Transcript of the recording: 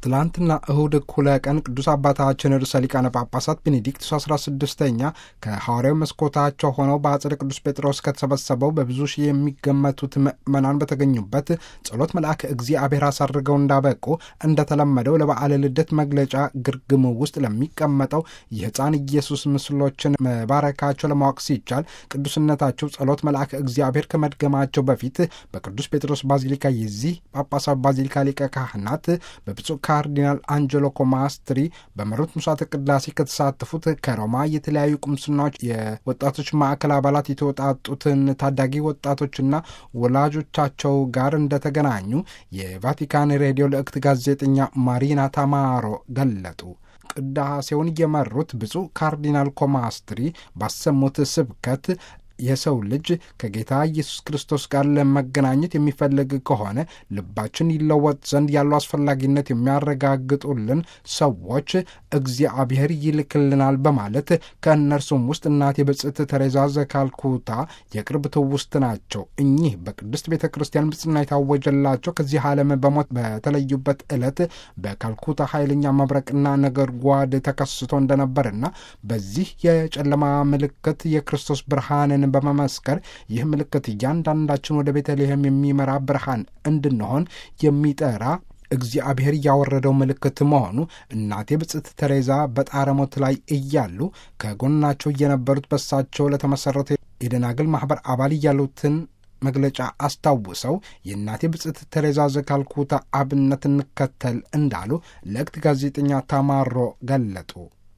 ትላንትና እሁድ እኩለ ቀን ቅዱስ አባታችን ርዕሰ ሊቃነ ጳጳሳት ቤኔዲክቱስ 16ኛ ከሐዋርያው መስኮታቸው ሆነው በአጽደ ቅዱስ ጴጥሮስ ከተሰበሰበው በብዙ ሺህ የሚገመቱት ምዕመናን በተገኙበት ጸሎት መልአክ እግዚአብሔር አሳርገው እንዳበቁ እንደተለመደው ለበዓለ ልደት መግለጫ ግርግም ውስጥ ለሚቀመጠው የሕፃን ኢየሱስ ምስሎችን መባረካቸው ለማወቅ ሲቻል ቅዱስነታቸው ጸሎት መልአክ እግዚአብሔር ከመድገማቸው በፊት በቅዱስ ጴጥሮስ ባዚሊካ የዚህ ጳጳሳዊ ባዚሊካ ሊቀ ካህናት በብፁዕ ካርዲናል አንጀሎ ኮማስትሪ በመሩት ምሥዋዕተ ቅዳሴ ከተሳተፉት ከሮማ የተለያዩ ቁምስናዎች የወጣቶች ማዕከል አባላት የተወጣጡትን ታዳጊ ወጣቶችና ወላጆቻቸው ጋር እንደተገናኙ የቫቲካን ሬዲዮ ልእክት ጋዜጠኛ ማሪና ታማሮ ገለጡ። ቅዳሴውን የመሩት ብፁዕ ካርዲናል ኮማስትሪ ባሰሙት ስብከት የሰው ልጅ ከጌታ ኢየሱስ ክርስቶስ ጋር ለመገናኘት የሚፈልግ ከሆነ ልባችን ይለወጥ ዘንድ ያለው አስፈላጊነት የሚያረጋግጡልን ሰዎች እግዚአብሔር ይልክልናል በማለት ከእነርሱም ውስጥ እናቴ ብጽዕት ተሬዛ ዘካልኩታ የቅርብ ትውስት ናቸው። እኚህ በቅድስት ቤተ ክርስቲያን ብጽና የታወጀላቸው ከዚህ ዓለም በሞት በተለዩበት ዕለት በካልኩታ ኃይለኛ መብረቅና ነጎድጓድ ተከስቶ እንደነበርና በዚህ የጨለማ ምልክት የክርስቶስ ብርሃንን በመመስከር ይህ ምልክት እያንዳንዳችን ወደ ቤተልሔም የሚመራ ብርሃን እንድንሆን የሚጠራ እግዚአብሔር ያወረደው ምልክት መሆኑ እናቴ ብጽዕት ተሬዛ በጣረ ሞት ላይ እያሉ ከጎናቸው የነበሩት በሳቸው ለተመሠረተ የደናግል ማኅበር አባል ያሉትን መግለጫ አስታውሰው የእናቴ ብጽዕት ተሬዛ ዘካልኩታ አብነት እንከተል እንዳሉ ለእክት ጋዜጠኛ ታማሮ ገለጡ።